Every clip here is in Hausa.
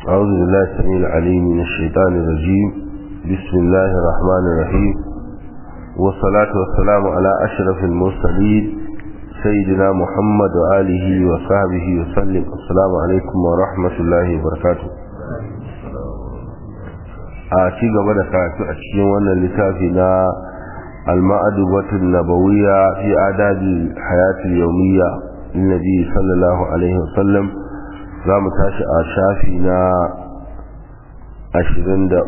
أعوذ بالله السميع العليم من الشيطان الرجيم بسم الله الرحمن الرحيم والصلاة والسلام على أشرف المرسلين سيدنا محمد وآله وصحبه وسلم السلام عليكم ورحمة الله وبركاته a ci gaba da karatu a cikin wannan littafi na al-ma'adubatun nabawiyya fi adabi hayatul yawmiyya linnabi sallallahu alaihi wasallam za mu tashi a shafi na 23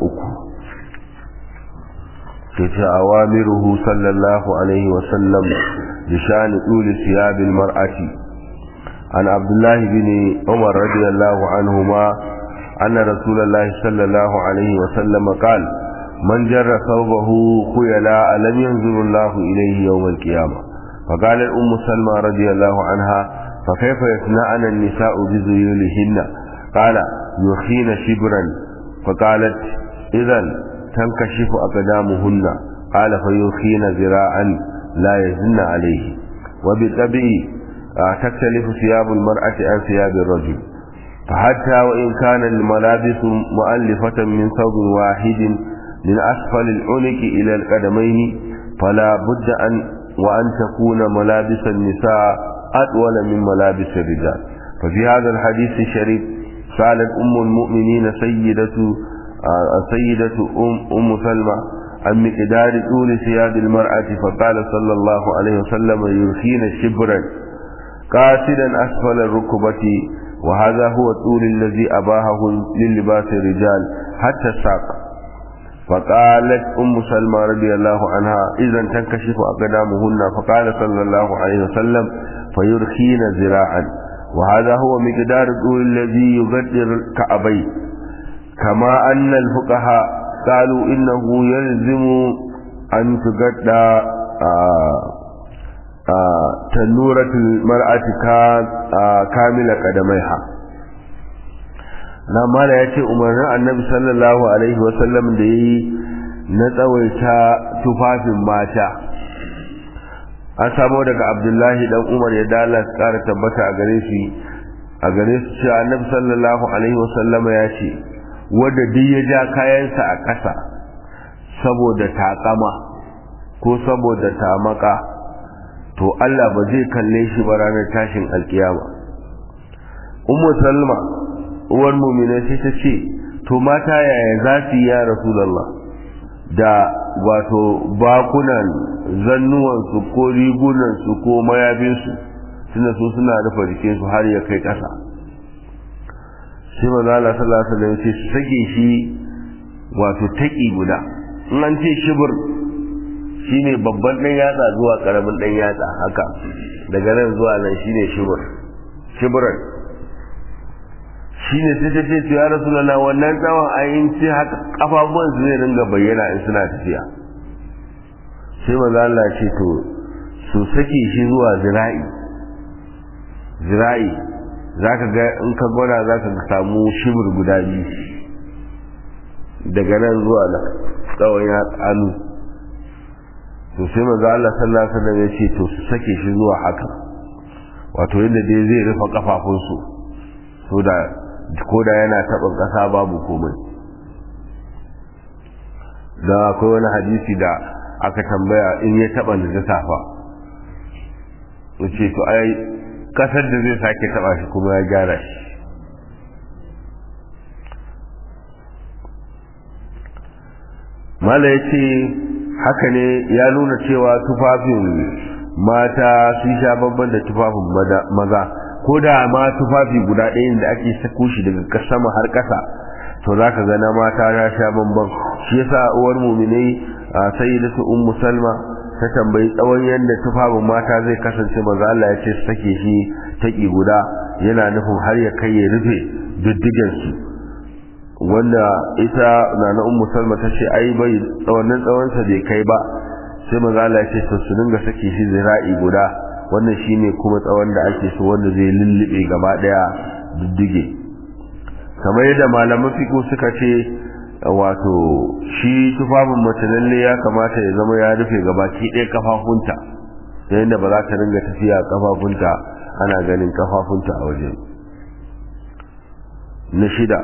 kace awamiruhu sallallahu alaihi wasallam bi shani tuli siyabil mar'ati an abdullahi bin umar radiyallahu anhuma أن رسول الله صلى الله عليه وسلم قال من جر ثوبه خيلا لم ينظر الله إليه يوم القيامة فقال الأم سلمى رضي الله عنها فكيف يصنعن النساء بذيولهن قال يخين شبرا فقالت إذا تنكشف أقدامهن قال فيخين ذراعا لا يزن عليه وبالطبع تختلف ثياب المرأة عن ثياب الرجل فحتى وإن كان الملابس مؤلفة من ثوب واحد من أسفل العنق إلى القدمين فلا بد أن وأن تكون ملابس النساء أطول من ملابس الرجال ففي هذا الحديث الشريف سألت أم المؤمنين سيدة سيدة أم, أم سلمى عن مقدار طول ثياب المرأة فقال صلى الله عليه وسلم يرخين شبرا قاصدا أسفل الركبة وهذا هو الطول الذي أباهه للباس الرجال حتى الساق فقالت أم سلمى رضي الله عنها إذا تنكشف أقدامهن فقال صلى الله عليه وسلم فيرخين ذراعا وهذا هو مقدار الطول الذي يقدر الكعبين كما أن الفقهاء قالوا إنه يلزم أن تقدر تنورة المرأة kamila kadamaiha na mala ya ce umarnin annabi sallallahu alaihi wasallam da ya yi na tsawaita tufafin mata an samo daga abdullahi dan umar ya dala kara tabbata a gare shi a gare su cewa annabi sallallahu alaihi wasallam ya ce wanda duk ya ja kayansa a ƙasa saboda taƙama ko saboda tamaka to Allah ba zai kalle shi ba ranar tashin alkiyama ummu salma uwar mu'mina sai ta ce to mata yaya za su yi ya rasulullah da wato bakunan zannuwansu ko rigunansu ko mayafinsu suna so suna rufe jikinsu har ya kai ƙasa sai maza Allah sallallahu alaihi wasallam ce su sake shi wato taƙi guda in an ce shibir shine babban dan yatsa zuwa karamin dan yatsa haka daga nan zuwa nan shine shibr shibran shine sai ta ce to ya rasulullah wannan tsawon ayin ce haka kafafuwan su zai ringa bayyana in suna tafiya sai manzo Allah ce to su sake shi zuwa zira'i zira'i zaka ga in ka gwada zaka samu shibr guda biyu daga nan zuwa nan tsawon ya hannu to sai manzo Allah sallallahu alaihi wasallam ya ce to su sake shi zuwa haka wato yadda dai zai rufe kafafun su so da koda yana taɓin ƙasa babu komai da akwai wani hadisi da aka tambaya in ya taɓa da safa ce to ai ƙasar da zai sake taɓa shi kuma ya gyara shi mala ya ce haka ne ya nuna cewa tufafin mata sun sha babban da tufafin maza ko da ma tufafi guda ɗayan da ake sako shi daga sama har ƙasa to za ka gana mata ya sha babban shi yasa uwar muminai a sayyidatu ummu salma ta tambayi tsawon yadda tufafin mata zai kasance maza Allah ya ce sake shi taƙi guda yana nufin har ya kai ya rufe diddigen su wanda ita na na ummu salma ta ce ai bai tsawannin tsawonsa bai kai ba sai maza Allah ya ce to su dinga sake shi zira'i guda wannan shine kuma tsawon da ake so wanda zai lullube gaba daya diddige kamar yadda malaman fiqh suka ce wato shi tufafin mace lalle ya kamata ya zama ya rufe gabaki ɗaya kafafunta ta yadda ba za ta ringa tafiya kafafunta ana ganin kafafunta a waje na shida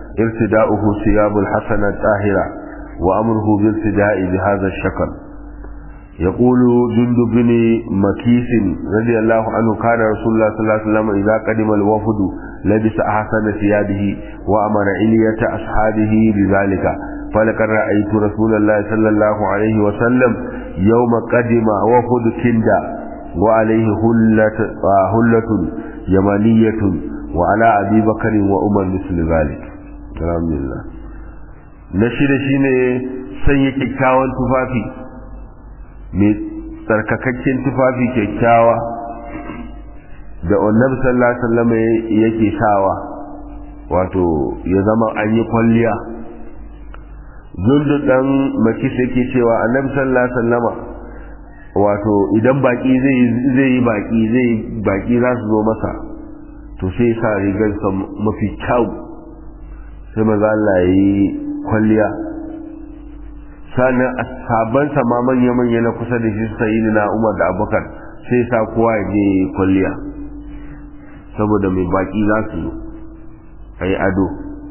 ارتداؤه ثياب الحسنة الطاهرة وأمره بالارتداء بهذا الشكل يقول جند بن مكيس رضي الله عنه كان رسول الله صلى الله عليه وسلم إذا قدم الوفد لبس أحسن ثيابه وأمر علية أصحابه بذلك فلقد رأيت رسول الله صلى الله عليه وسلم يوم قدم وفد كندا وعليه هلة, هلة يمانية وعلى أبي بكر وأمر مثل ذلك الحمد لله نشيد شيني sanya kyakkyawan tufafi mai tsarkakakken tufafi kyakkyawa da annabi sallallahu alaihi wasallam yake sawa wato ya zama an yi kwalliya zundu dan makis yake cewa annabi sallallahu alaihi wasallama wato idan baki zai zai yi baki zai baki za su zo masa to sai sa rigar sa mafi kyau sai maza Allah yi kwalliya sannan sabon sa ma manya manya na kusa da shi sayyidi na Umar da Abubakar sai sa kowa ya je kwalliya saboda mai baki za su zo ayi ado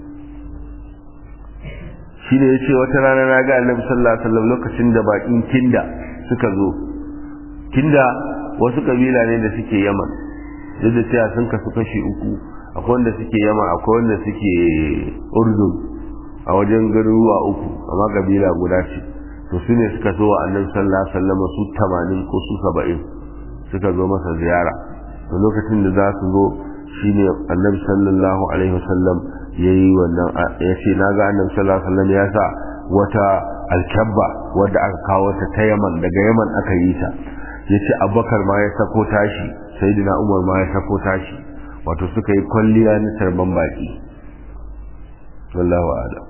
shi ne ya ce wata rana na ga annabi sallallahu alaihi wasallam lokacin da bakin kinda suka zo kinda wasu kabila ne da suke yaman duk da cewa sun kasu kashi uku akwai wanda suke yaman akwai wanda suke urdun a wajen garuruwa uku amma kabila guda ce to su ne suka zo wa annabi sallallahu alaihi wasallam su 80 ko su 70 suka zo masa ziyara to lokacin da za su zo shine annabi sallallahu alaihi wasallam yayi wannan ya ce na ga annabi sallallahu alaihi wasallam ya sa wata alkabba wadda aka kawo ta ta Yaman daga Yaman aka yi ta yace Abubakar ma ya sako tashi Sayyidina Umar ma ya sako tashi wato suka yi kwalliya na tarban baki wallahu a'lam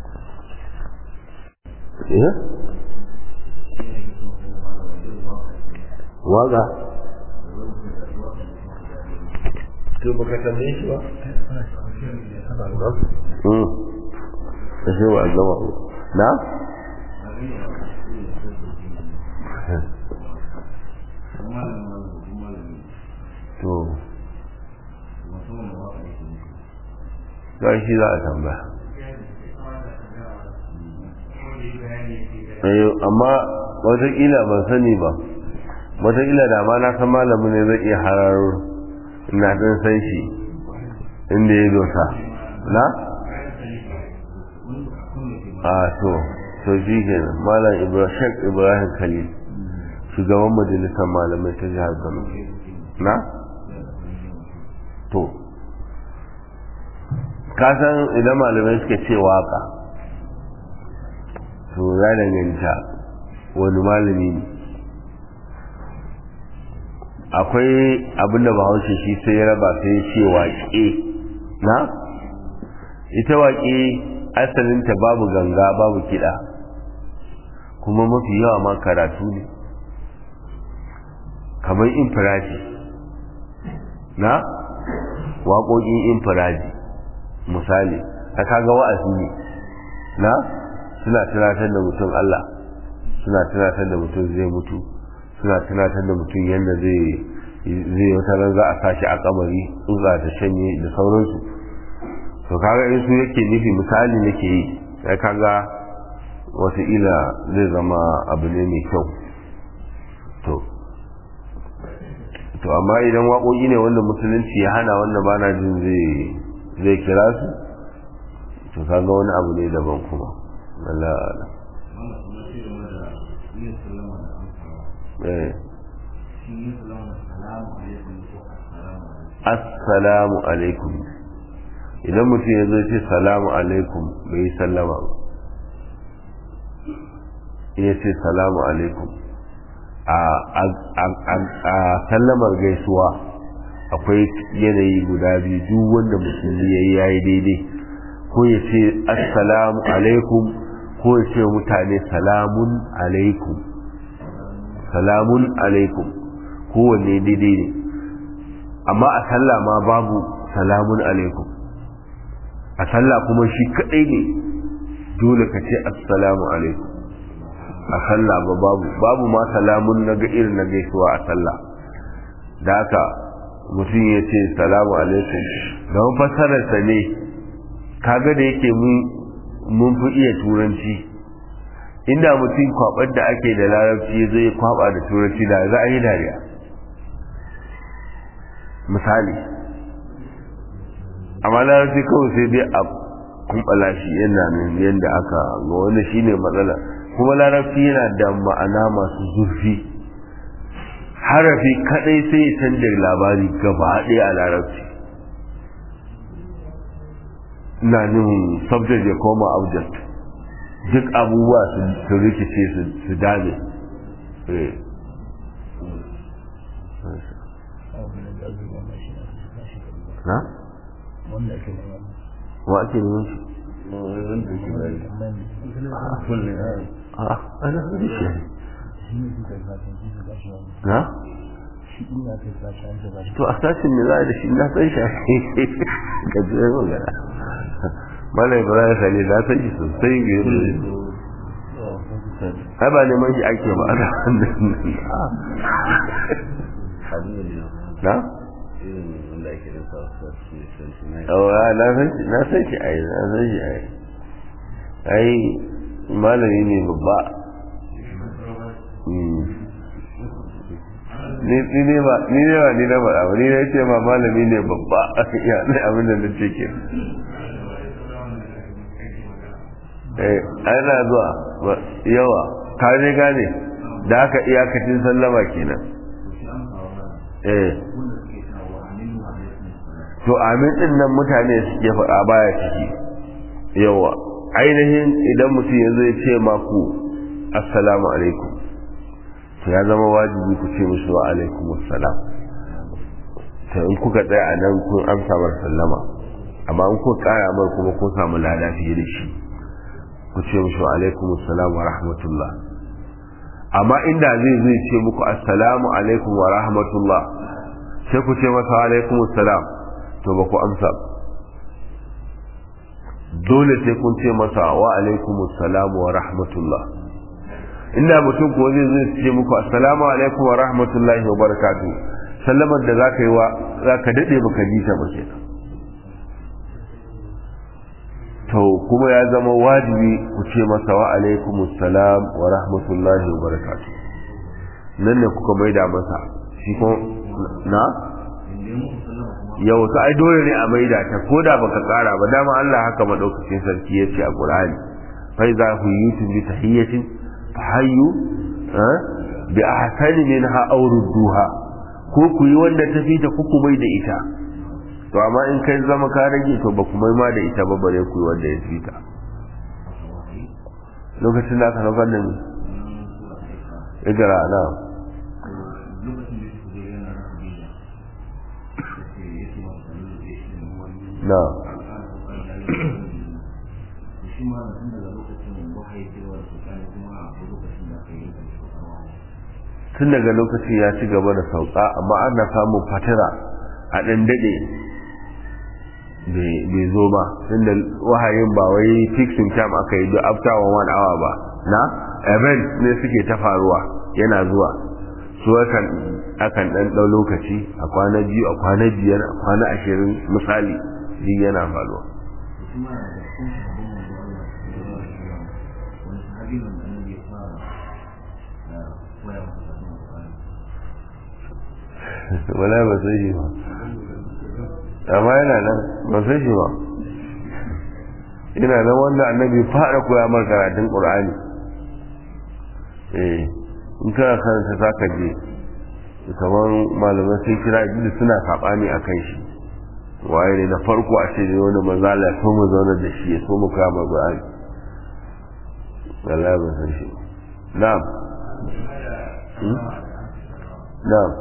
eh waga to baka tambaye shi ba kashe wa zama na? to ga shi za a tambaya amma wataƙila ban sani ba wataƙila da ma na san malamin ne zai iya hararo ina ɗan san shi inda ya dosa na? a to to shi ke malam ibrahim ibrahim khalil shugaban majalisar malamai ta jihar kano na? to kasan idan malamai suka ce waka to ya danganta wani malami ne akwai abinda bahaushe shi sai ya raba sai ya ce waƙe na ita waƙe asalinta babu ganga babu kiɗa kuma mafi yawa ma karatu ne kamar infiraji na waƙoƙin infiraji misali ta kaga wa'azi ne na suna tunatar da mutum Allah suna tunatar da mutum zai mutu suna tunatar da mutum yadda zai zai wata ran za a sashi a kamari tsutsa ta shanye da sauransu to kaga in su yake nufi misali nake yi sai kaga wataƙila zai zama abu ne mai kyau to to amma idan waƙoƙi ne wanda musulunci ya hana wanda bana jin zai zai kira su to kaga wani abu ne daban kuma Allah eh assalamu alaikum idan mutum ya zo ce salamu alaikum bai yi sallama ba ya ce salamu alaikum a sallamar gaisuwa akwai yanayi guda biyu duk wanda musulmi ya yi yayi daidai ko ya ce assalamu alaikum ko ya ce mutane salamun alaikum salamun alaikum kowanne daidai ne amma a sallah ma babu salamun alaikum a sallah kuma shi kadai ne dole ka ce assalamu alaikum a sallah ba babu babu ma salamun na ga irin na gaisuwa a sallah da haka mutum ya ce salamu alaikum da fasararsa ne kaga da yake mun fi iya turanci inda mutum kwabar da ake da larabci zai kwaba da turanci da za a yi dariya misali amma larabci kawai sai dai a kumbala shi yana nan yadda aka ga wanda shine matsala kuma larabci yana da ma'ana masu zurfi harafi kadai sai ya canja labari gaba ɗaya a larabci na nuhin subject ya koma object duk abubuwa su rikice su dame na? wanda ake nema wa ake neman shi? wanda ake nema kullum a ana hudu shi shi ne suka yi fatan shi su gashi wani na? shi ina kai sashi an zaba shi to a sashin ne za a da shi na san shi ga jirai magana mala ibrahim sani na san shi sosai ga yi ai ba neman shi ake ba ana na? wanda ake da sa su ne awa na san shi na san shi ai na san shi ai ai malami ne babba ni ne ba ni ne ba ni na faɗa ba ni ne ce ma malami ne babba ya ne abin da nace ke eh ana zuwa yawa ka je gane da aka iyakacin sallama kenan eh to amin din nan mutane suke faɗa baya ciki yawa ainihin idan mutum ya zai ce maku assalamu alaikum to ya zama wajibi ku ce musu wa alaikum assalam to in kuka tsaya a nan kun amsa mar sallama amma in kuka kara mar kuma kun samu lada fiye da shi ku ce musu wa alaikum assalam wa rahmatullah amma inda zai zai ce muku assalamu alaikum wa rahmatullah sai ku ce masa wa alaikum assalam to ba ku amsa dole sai kun ce masa wa alaikum assalam wa rahmatullah inda mutum ko zai zai ce muku assalamu alaikum wa rahmatullahi wa barakatu sallamar da zaka yi wa zaka dade baka ji ta ba kenan to kuma ya zama wajibi ku ce masa wa alaikum assalam wa rahmatullahi wa barakatu nan ne kuka maida masa shi ko na yau ta ai dole ne a maida ta ko da baka kara ba dama Allah haka madaukakin sarki ya ce a Qur'ani fa iza huyitum bi tahiyyatin fahayyu bi ahsani minha aw rudduha ko ku yi wanda ta fita ku ku mai da ita to amma in kai zama ka rage to ba ku mai ma da ita ba bare ku yi wanda ya fita lokacin da aka saukar da ni idara na na tun daga lokacin ya ci gaba da sauka amma ana samun fatira a ɗan daɗe bai zo ba inda wahayin ba wai fixing time aka yi duk after one hour ba na event ne suke ta faruwa yana zuwa su akan akan ɗan ɗau lokaci a kwana biyu a kwana biyar a kwana ashirin misali duk yana faruwa wala ba sai shi ba amma yana nan ba sai shi ba ina nan wanda annabi fara koya mar karatun qur'ani eh in kana karanta zaka je kamar malaman sai kira idan suna sabani akan shi waye ne na farko a ce wani manzala ya so mu zauna da shi ya so mu kama qur'ani wallahi ba sai shi na'am na'am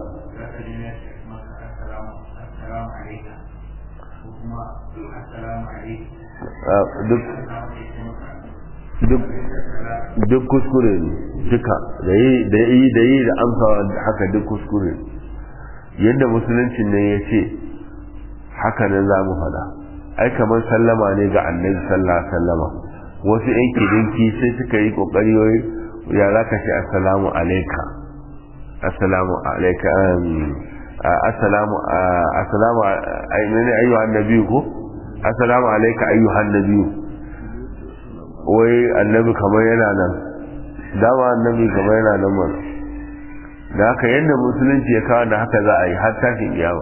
duk kuskure ne duka da yi da yi da amsa haka duk kuskure yadda musulunci ne ya ce haka nan za mu fada ai kamar sallama ne ga annabi sallallahu sallama wasu yan kidinki sai suka yi kokari wai ya za ka ce assalamu alaika assalamu alaika assalamu assalamu ayyuhan nabi ko assalamu alaika ayyuhan nabiyyu wai annabi kamar yana nan dama annabi kamar yana nan mana da haka yadda musulunci ya kawo da haka za a yi har tashin kiyama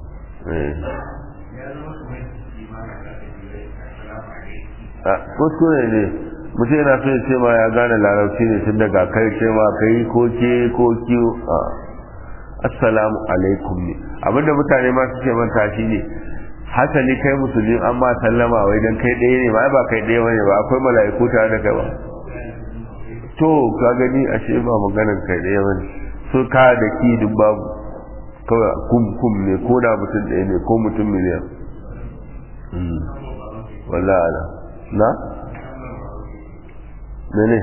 kuskure ne mutum yana so ya ce ma ya gane larabci ne tun daga kai ce ma kai ko ke ko kiyo assalamu alaikum ne abinda mutane ma suke manta shi ne hasali kai musulmi an ma sallama wai dan kai ɗaya ne ba ba kai ɗaya bane ba akwai mala'iku tare da kai ba to ka gani ashe ba maganar kai ɗaya bane so ka da ki duk babu kawai kum kum ne ko da mutum ɗaya ne ko mutum miliyan wallahi ala na mene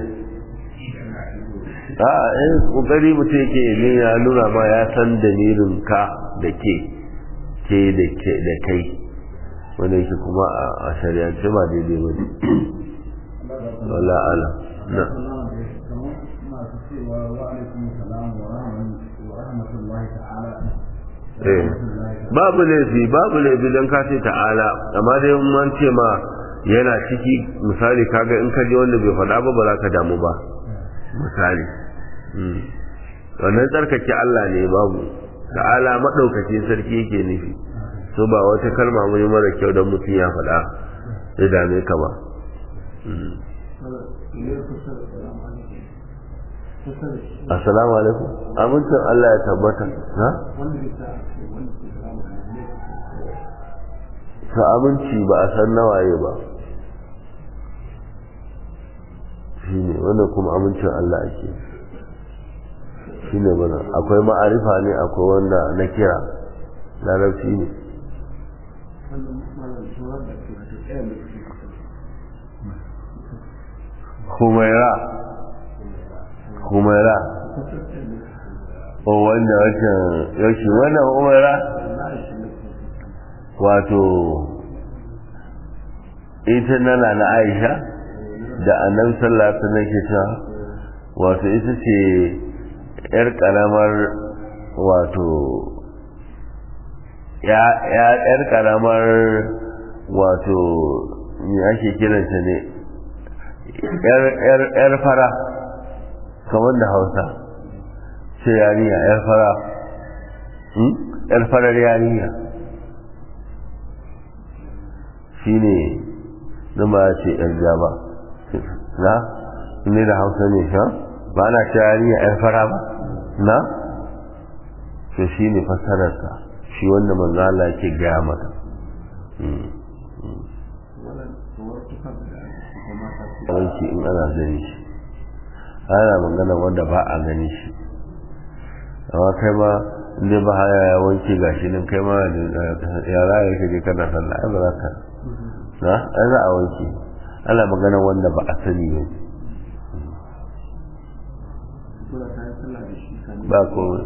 a eh kokari mutum yake ne ya nuna ma ya san dalilin ka da ke ke da ke da kai wanda yake kuma a shari'ance ba daidai ba ne wala ala na babu laifi babu laifi don ka ce ta'ala amma dai man ce ma yana ciki misali kaga in ka je wanda bai faɗa ba ba za ka damu ba misali wannan tsarkake Allah ne babu ta'ala maɗaukacin sarki yake nufi so ba wata kalma mai mara kyau don mutum ya faɗa ya dame ka ba assalamu alaikum amincin Allah ya tabbata ha ta aminci ba a san nawaye ba shi ne wanda kuma amincin Allah ake shi ne mana akwai ma'arifa ne akwai wanda na kira larabci ne humaira humaira o wanda wancan yaushe wannan humaira wato ita nana na aisha da annan sallata na ke ta wato ita ce yar karamar wato yar karamar wato me ake kiranta ne yar fara kamar da hausa ce yariya yar fara yar farar yariya shi ne zama ce yar jaba na ne da hausa ne sha ba na ce yariya yar fara ba na to shi ne fassararsa shi wanda manzo Allah ke gaya mata wanki in ana gani shi ana magana wanda ba a gani shi amma kai ma inda ba haya ya wanke gashi nan kai ma yara ya kaje kana sallah ai ba za ka na ai za a wanke ana magana wanda ba a sani ba ba komai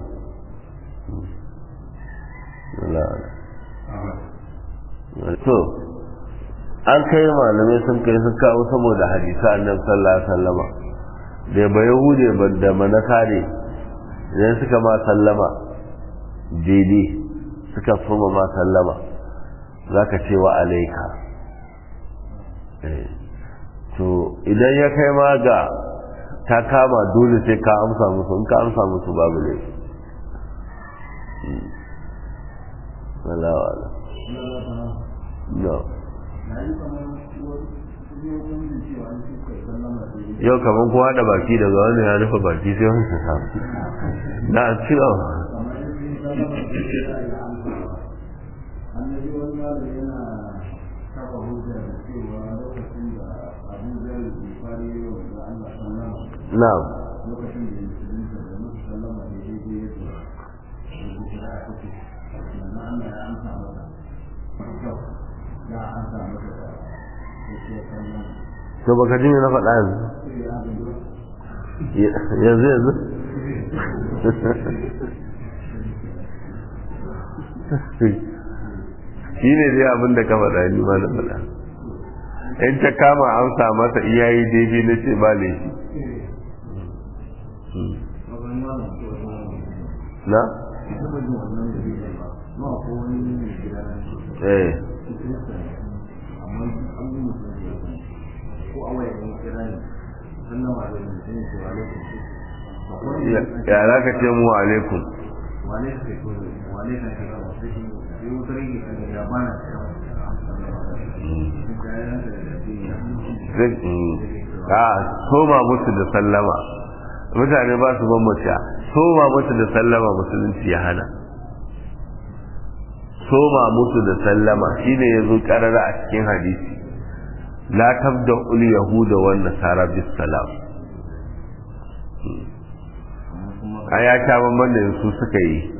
to an kai malamai sun kai sun kawo saboda hadisa annabi sallallahu alaihi wasallama da ba yahude ba da manasare idan suka ma sallama daidai suka soma ma sallama za ka ce wa alaika to idan ya kai ma ga ta kama dole sai ka amsa musu in ka amsa musu babu ne wala wala no yau kamar kowa da baki daga wani ya rufe baki sai wani su samu na cewa na'am to baka ji na faɗa yanzu yanzu yanzu shi ne dai abin da ka faɗa ni ma na faɗa in ta kama amsa masa iyayi daidai na ce ba laifi na? eh amma an yi mutum da ya kuma ko a waya ne kira ne sallama da mutum ne cewa lokacin ya za ka ce mu alaikum wane ka ce wane ka ce ba sai yi wutar yi kan ya bana a soma musu da sallama mutane ba su bambanta soma musu da sallama musulunci ya hana soma musu da sallama shine ya zo karara a cikin hadisi la tabda ul yahuda wan nasara bis salam a ya sha bamban da su suka yi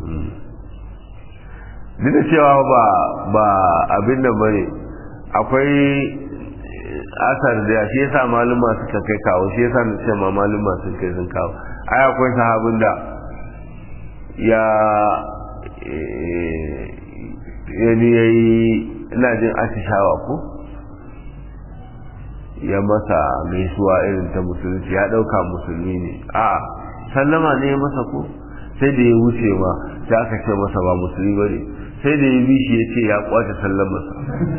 duk da cewa ba ba abin da bane akwai asar da shi yasa maluma suka kai kawo shi yasa na ce ma maluma sun kai sun kawo ai akwai sahabin da ya yani yayi ina jin atishawa ko ya masa gaisuwa irin ta musulunci ya dauka musulmi ne a sallama ne ya masa ko sai da ya wuce ma sai aka ce masa ba musulmi ba ne sai da ya bi shi ya ce ya kwace sallamarsa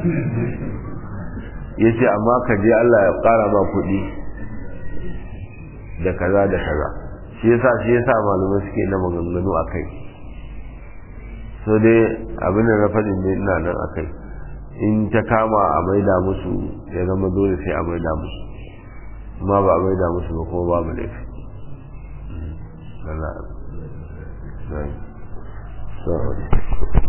ya ce amma ka je Allah ya ƙara ma kuɗi da kaza da kaza shi yasa shi yasa malamai suke na maganganu a kai so dai abin da na faɗin ne ina nan a kai in ta kama a maida musu ya zama dole sai a maida musu amma ba a maida musu ba kuma babu laifi Allah